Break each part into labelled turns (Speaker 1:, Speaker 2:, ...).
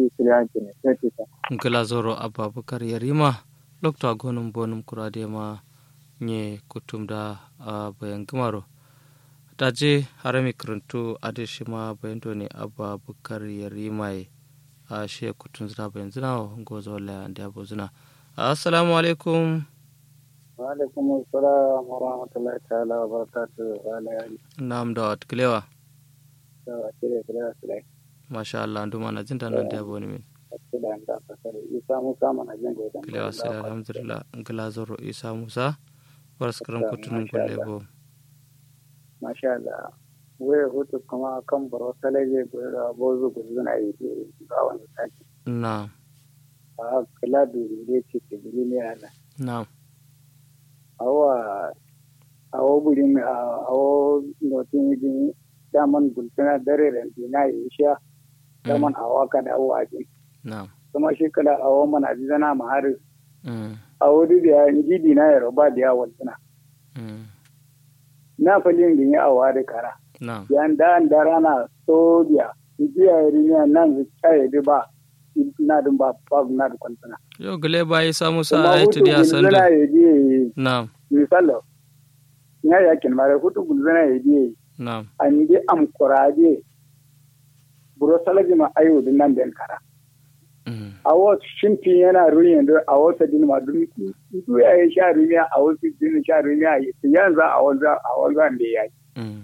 Speaker 1: shi kiliyanci ne sai ce ta
Speaker 2: ngila zoro ababakar yarima lokta gonum bonum kurade ma nye kutum da a bayan gimaro daje harami karantu ade ma bayan to ne ababakar yarima a she kutun zina bayan zina gozo wala da abu zina assalamu alaikum
Speaker 1: wa alaikum assalam wa rahmatullahi ta'ala wa barakatuh wa alayhi
Speaker 2: nam da wat kilewa
Speaker 1: da wa kire kire kire
Speaker 2: masha Allah nduma na jinta nan da abu ne min
Speaker 1: da da fasare isa musa mana jin godan
Speaker 2: kilewa sai alhamdulillah ngila zoro isa musa waraskaram kutunun kulle bo
Speaker 1: masha Allah wai hutu kuma kan baro salaje gura bozu guzuna yi ga wani saki
Speaker 2: na
Speaker 1: a kula da ne ce ke biri ne ana
Speaker 2: na
Speaker 1: awa awo buri mi awo notin din daman gultuna dare ran dina yi sha daman awa ka da awa din
Speaker 2: na
Speaker 1: kuma shi kala awo mana zana ma har
Speaker 2: mm
Speaker 1: awo di da inji dina ya roba da yawan tuna
Speaker 2: mm
Speaker 1: na falin din ya awa da kara
Speaker 2: na
Speaker 1: yan da an da rana soja inji ya yi ne nan zai kai da ba na dun ba ba na da kwantuna
Speaker 2: yo gele ba isa musa
Speaker 1: kuma
Speaker 2: ai
Speaker 1: hutu
Speaker 2: tudi a
Speaker 1: gulzuna
Speaker 2: sande
Speaker 1: ya je
Speaker 2: na
Speaker 1: misalo ya yakin mara hutu gulzuna ya je
Speaker 2: na
Speaker 1: andi am koraje buro salaji ma ayo din nan den kara
Speaker 2: mm
Speaker 1: awo shimpi yana ruyin do awo sa din ma dum du ya yi sha ruya awo si din sha ruya yi yanzu awo za awo za ne ya
Speaker 2: mm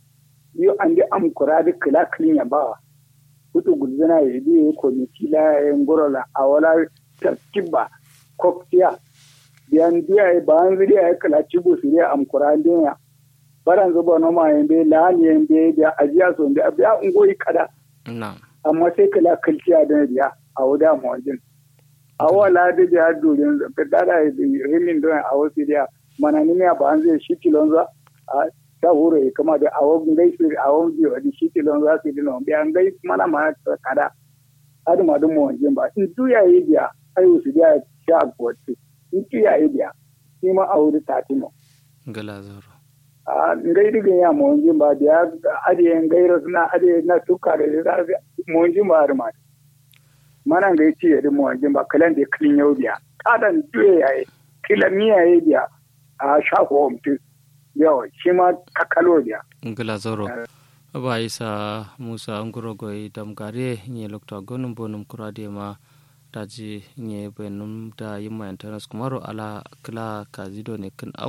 Speaker 1: yo andi am koraje kila klin ya ba hutu gulzana ya di ko ni kila ngoro la awola tarkiba koktiya biyan diya ba an zuri ya kala cibu su ya am koraje ya baran zuba noma yambe lahani yambe da ajiya so da biya ungoyi kada
Speaker 2: na
Speaker 1: amma sai kala kalciya da biya a wuda mawajin a wala da biya durin da dada rimin don a wasu da mana ni ne ba an zai shi kilon za a ta huro ya kama da awon gai su awon biyu da shi kilon za su dina biya an gai mana ma kada adu ma dun mawajin ba in tuya yi biya ayu su biya sha gwaci in tuya yi biya shi ma a wuri tatimo
Speaker 2: gala zoro
Speaker 1: a ngai diga ya monji ba da ya ade ngai ro na ade na tuka da da monji ba har ma mana ngai ci da monji ba kalan da klin yau biya kadan duye yayi kila miya yayi biya a sha ko mutu yawa shi ma kakalo biya
Speaker 2: ngila zoro aba isa musa nguro goy damgare nye lokta gonum bonum kurade ma daji nye benum da yimma internet kumaro ala kila kazido ne kan